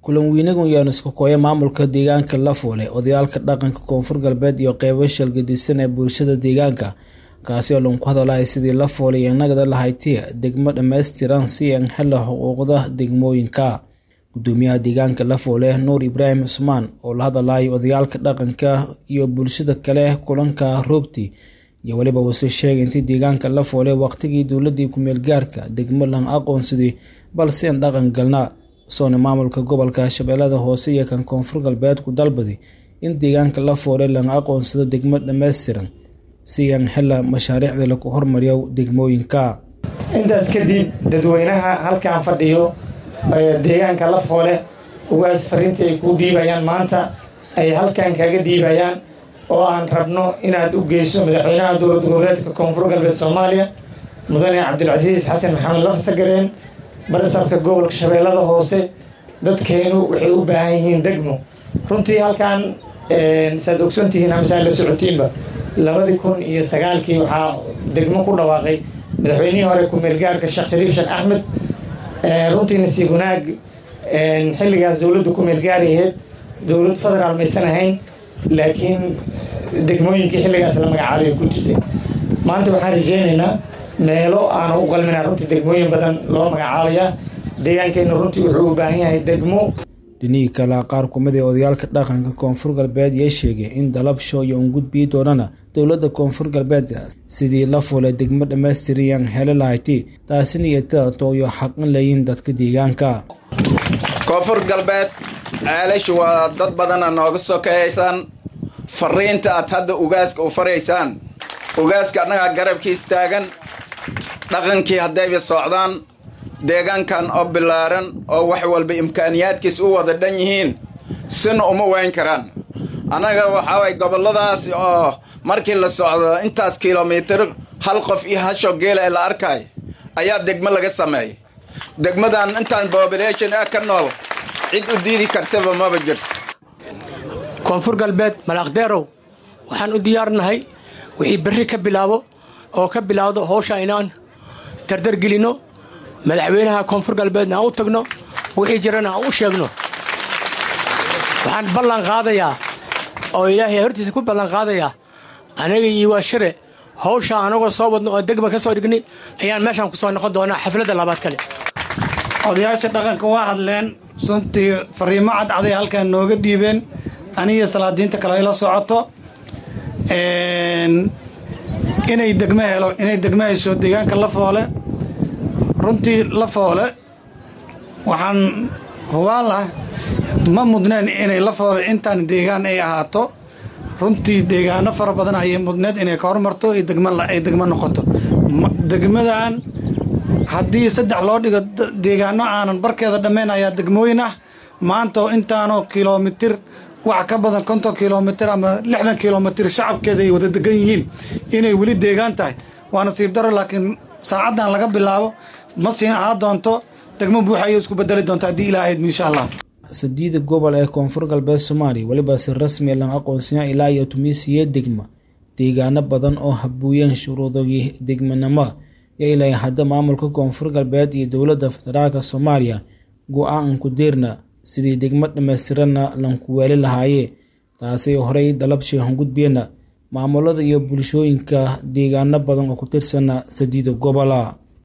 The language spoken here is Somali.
kulan weynagan yaanu isku kooya maamulka deegaanka lafoole odayaalka dhaqanka koonfur galbeed iyo qeybo shalgadisan ee bulshada deegaanka kaasi oo lagu hadalaya sidii lafoole iyo nagada lahaytiya degmo dhammaystiran si aan hela xuquuqda degmooyinka gudoomiyaha deegaanka lafoole nuur ibraahim cusmaan oo la hadalaya odayaalka dhaqanka iyo bulshada kale kulanka roogti iyo weliba uuse sheegay intii deegaanka lafoole waqtigii dowladii kumeel gaarka degmo lan aqoonsaday balse aan dhaqan galna soona maamulka gobolka shabeellada hoose iyo kan koonfur galbeed ku dalbaday in deegaanka lafoole laga aqoonsado degmo dhammaystiran si aan hela mashaariicda lagu hormariyo degmooyinka intaas kadib dadweynaha halkaan fadhiyo deegaanka lafoole ugaas fariinta ay kuu dhiibayaan maanta ay halkaan kaga dhiibayaan oo aan rabno inaad u geyso madaxweynaha dowlad goboleedka koonfur galbeed soomaaliya mudane cabdilcasiis xasan maxamed lafsagareen barisabka gobolka shabeellada hoose dadkeenu waxay u baahan yihiin degmo runtii halkaan saad ogsantihiin amsaan la socotiinba labadii kun iyo sagaalkii waxaa degmo ku dhawaaqay madaxweynihii hore kumeelgaarka sheekh shariif sheekh axmed runtii nasiib wanaag xilligaas dowladdu kumeelgaari ahayd dowlad federaal maysan ahayn laakiin degmooyinkii xilligaas la magacaabay ku jirtay maanta waxaan rajeynaynaa meelo aanu u qalminaa runtii degmooyin badan loo magacaabayaa deegaankeenna runtii wuxuu u baahan yahay degmo dhinihii kale qaar kumid ee odayaalka dhaqanka koonfur galbeed yaa sheegay in dalabsho iyo ungudbii doonana dowladda koonfur galbeed sidii la fulay degmo dhammaystiriyaan hele lahayti taasina iyo tooyo xaqin layiin dadka deegaanka koonfur galbeed ceelashu waa dad badana nooga sokeeyaysaan fariinta aad hadda ugaaska u faraysaan ugaaska annagaa garabkiis taagan dhaqankii haddayba socdaan deegaankan oo bilaaran oo wax walba imkaaniyaadkiis u wada dhan yihiin sina uma wayn karaan annaga waxaa way gobolladaas oo markii la socdo intaas kilomitir hal qof iyo hasho geela ee la arkay ayaa degmo laga sameeyay degmadan intaan bobilation ah ka nool cid u diidi kartaba maba jirto koonfur galbeed malaaqdeerow waxaan u diyaarnahay wixii berri ka bilaabo oo ka bilaawdo howsha inaan dardargelinno madaxweynaha koonfur galbeedna aan u tagno wixii jirana aan u sheegno waxaan ballan qaadayaa oo ilaahay hortiisa ku ballan qaadayaa anaga iyo waa shire hawsha anagoo soo wadno oo degma ka soo dhignay ayaan meeshaan ku soo noqon doonaa xafladda labaad kale odayaasha dhaqanka waa hadleen suntii fariimo cadcaday halkaan nooga dhiibeen anigiyo salaadiinta kale ay la socoto inay degmo helo inay degmo hayso deegaanka lafoole runtii lafoole waxaan hubaan lah ma mudneen inay lafoole intaan deegaan ay ahaato runtii deegaano fara badan ayay mudneed inay ka hormarto ay degmo noqoto degmadan haddii saddex loo dhigo deegaano aanan barkeeda dhammayn ayaa degmooyin ah maanta oo intaanoo kilomitir wax ka badan konton kilomitir ama lixdan kilomitir shacabkeeda ay wada degan yihiin inay weli deegaan tahay waa nasiib daro laakiin saacaddan laga bilaabo ma siin ahaa doonto degmo buuxa ayay isku bedeli doonta haddii ilaahayd insha allah sadiida gobol ee koonfur galbeed soomaaliya weliba si rasmi lan aqoonsiya ilaa iyo tumiisiya degma deegaano badan oo habuuyeen shuruudogii degmanimo yo ilaa hadda maamulka koonfur galbeed iyo dowladda federaalka soomaaliya go-aan ku deerna sidii degmo dhammaystiranna lanku weeli lahaayee taasay horey dalabshi hangudbeenna maamulada iyo bulshooyinka deegaano badan oo ku tirsana sadiida gobola